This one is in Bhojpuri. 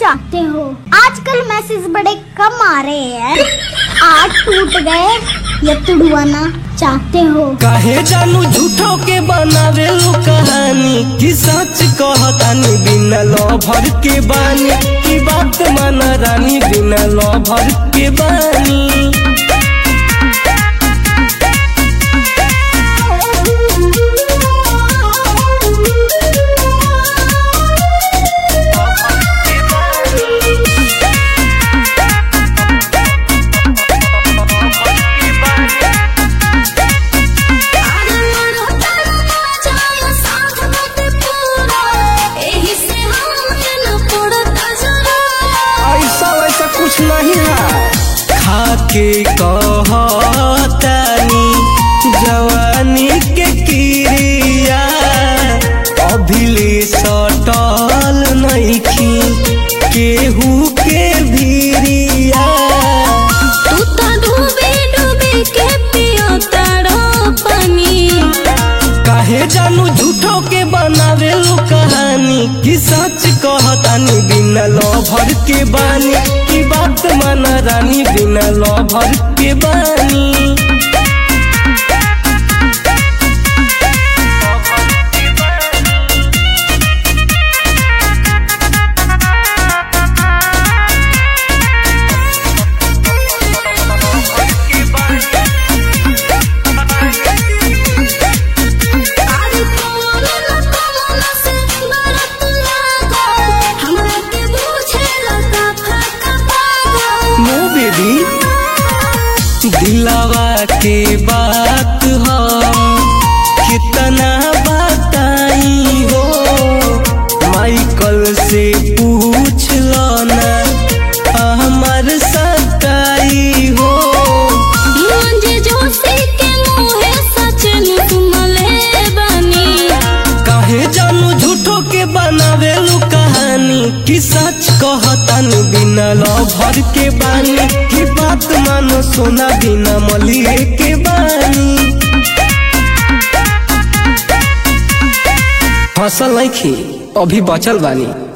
चाहते हो आजकल मैसेज बड़े कम आ रहे हैं आज टूट गए या तुड़वाना चाहते हो काहे जानू झूठो के बनावे लो कहानी कि सच कहतानी बिना लभर के बानी की बात माना रानी बिना लभर के बानी ऐसा वैसा कुछ नहीं है खाके कहतानी जवानी के क्रिया अभिले सटल नइखी केहू के भीरिया काहे जानू झूठो के बनावे लो कहानी कि सच कहतानी बिना लभर के बानी की बात माना रानी बिना लभर के बानी नो बेबी दिलावा के बात हो कितना बताई हो माइकल से पूछ लो ना हमार सताई हो काहे जानू झूठो के बनावे लो कहानी कि सच कहतानी बिना लभर के बानी की बात मानो सोना बिना मलिए के बानी फसल नहीं खी अभी बचल बानी